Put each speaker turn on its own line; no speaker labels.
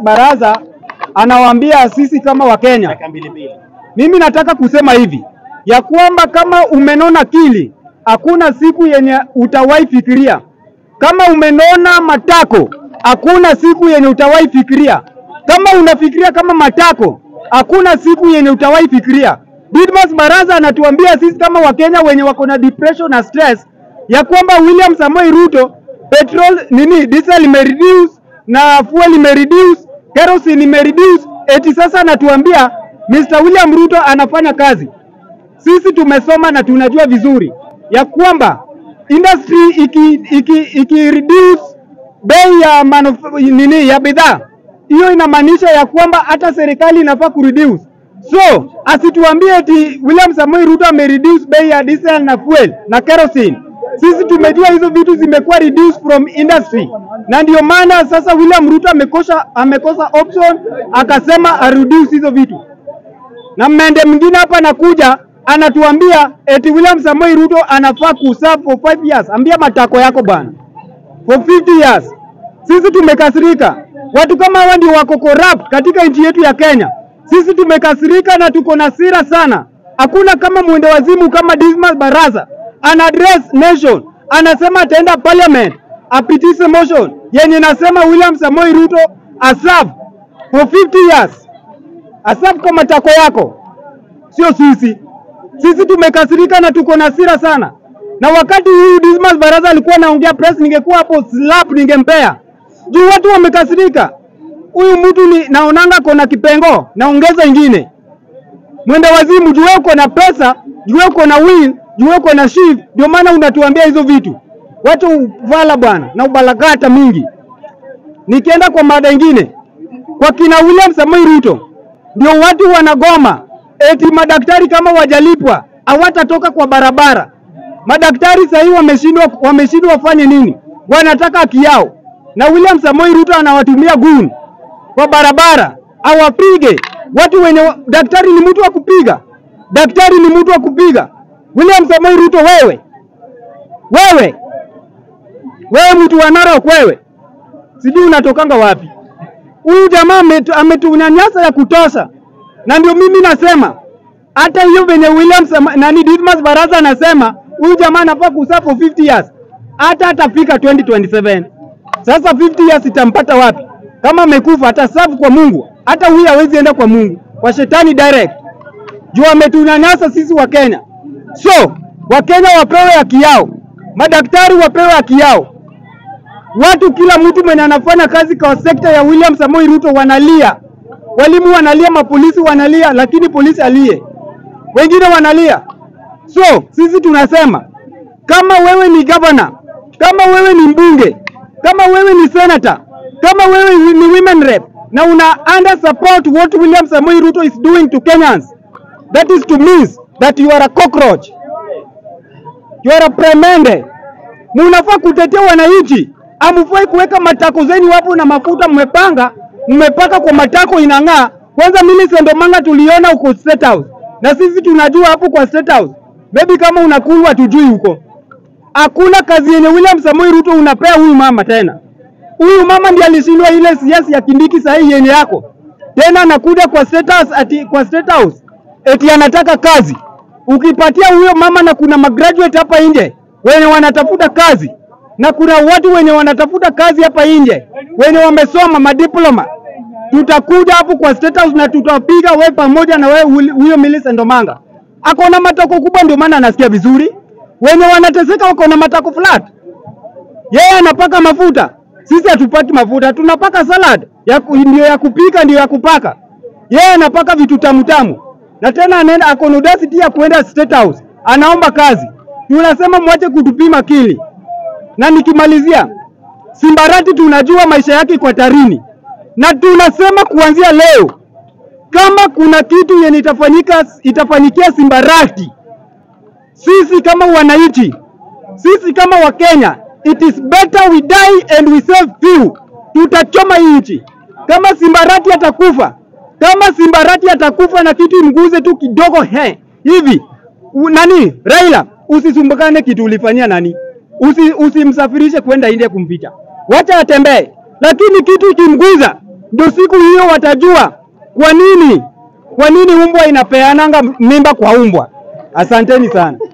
Baraza anawaambia sisi kama Wakenya.
Dakika mbili mbili.
Mimi nataka kusema hivi ya kwamba kama umenona kili, hakuna siku yenye utawahi fikiria. Kama umenona matako, hakuna siku yenye utawahi fikiria. Kama unafikiria kama matako, hakuna siku yenye utawahi fikiria. Didmas Baraza anatuambia sisi kama Wakenya wenye wako na depression na stress ya kwamba William Samoei Ruto petrol nini diesel imereduce na fuel imereduce, kerosene imereduce, eti sasa anatuambia Mr. William Ruto anafanya kazi. Sisi tumesoma na tunajua vizuri ya kwamba industry iki, iki, iki reduce bei ya manuf- nini ya bidhaa, hiyo inamaanisha ya kwamba hata serikali inafaa kureduce. So asituambie eti William Samoei Ruto amereduce bei ya diesel na fuel na kerosene. Sisi tumejua hizo vitu zimekuwa reduced from industry, na ndio maana sasa William Ruto amekosa amekosa option akasema areduce hizo vitu na mmende mwingine hapa anakuja anatuambia eti William Samoei Ruto anafaa kuserve for 5 years. Ambia matako yako bwana, for 50 years. Sisi tumekasirika, watu kama hawa ndio wako corrupt katika nchi yetu ya Kenya. Sisi tumekasirika na tuko na hasira sana. Hakuna kama mwende wazimu kama Dismas Baraza ana address nation, anasema ataenda parliament apitishe motion yenye nasema William Samoei Ruto aserve for 50 years asafu kwa matako yako, sio sisi. Sisi tumekasirika na tuko na hasira sana, na wakati huyu Dismas Baraza alikuwa anaongea press, ningekuwa hapo slap ningempea juu watu wamekasirika. Huyu mtu ni naonanga kona kipengo, naongeza ingine mwende wazimu, juu wewe uko na pesa, juu wewe uko na will, juu wewe uko na shift, ndio maana unatuambia hizo vitu. Watu vala bwana na ubalagata mingi. Nikienda kwa mada ingine, kwa kina William Samoei Ruto ndio watu wanagoma eti madaktari kama wajalipwa hawatatoka kwa barabara. Madaktari sahii wameshindwa wameshindwa wafanye nini? Wanataka haki yao, na William Samoei Ruto anawatumia gun kwa barabara awapige watu wenye wa- daktari ni mtu wa kupiga, daktari ni mtu wa kupiga. William Samoei Ruto, wewe wewe wewe, mtu wa Narok, wewe sijui unatokanga wapi? Huyu jamaa ametu- ametunyanyasa ya kutosha, na ndio mimi nasema hata hiyo venye William Sama, nani Dismas Baraza anasema huyu jamaa anafaa kuserve for 50 years, hata atafika 2027. Sasa 50 years itampata wapi? Kama amekufa ataserve kwa Mungu, hata huyu hawezi enda kwa Mungu, kwa shetani direct, juu ametunyanyasa sisi wa Kenya. So Wakenya wapewe haki yao, madaktari wapewe haki yao, watu kila mtu mwenye anafanya kazi kwa sekta ya William Samoei Ruto wanalia, walimu wanalia, mapolisi wanalia, lakini polisi alie, wengine wanalia. So sisi tunasema kama wewe ni governor, kama wewe ni mbunge, kama wewe ni senator, kama wewe ni women rep na una under support what William Samoei Ruto is doing to Kenyans, that is to means that you are a cockroach, you are a premende munafaa kutetea wananchi, amufai kuweka matako zenu hapo na mafuta mmepanga mmepaka kwa matako inang'aa. Kwanza Millicent Omanga tuliona uko State House na sisi tunajua hapo kwa State House, maybe kama unakulwa tujui huko. Hakuna kazi yenye William Samoei Ruto unapea huyu mama tena. Huyu mama ndiye alishindwa ile siasa ya Kindiki sahihi yenye yako tena, anakuja kwa State House ati kwa State House eti anataka kazi. Ukipatia huyo mama, na kuna magraduate hapa nje wenye wanatafuta kazi, na kuna watu wenye wanatafuta kazi hapa nje wenye wamesoma madiploma, tutakuja hapo kwa State House na tutapiga wewe pamoja na wewe Will- huyo Millicent Omanga. Ako na matako kubwa, ndio maana anasikia vizuri. Wenye wanateseka wako na matako flat yeye anapaka mafuta, sisi hatupaki mafuta, tunapaka salad ya ku- ndio ya kupika, ndio ya kupaka. Yeye anapaka vitu tamu tamu, na tena anaenda ako na audacity ya kuenda State House, anaomba kazi. Tunasema mwache kutupima kili. Na nikimalizia, Simbarati tunajua maisha yake kwa tarini, na tunasema kuanzia leo, kama kuna kitu yenye itafanyika itafanyikia Simbarati, sisi kama wananchi, sisi kama Wakenya, it is better we die and we save few. Tutachoma hii nchi. Kama Simbarati atakufa, kama Simbarati atakufa na kitu imguze tu kidogo he hivi u, nani Raila, usisumbukane kitu ulifanyia nani, usi, usimsafirishe kwenda India kumficha, wacha atembee, lakini kitu ikimguza ndio siku hiyo watajua kwa nini kwa nini umbwa inapeananga mimba kwa umbwa. Asanteni sana.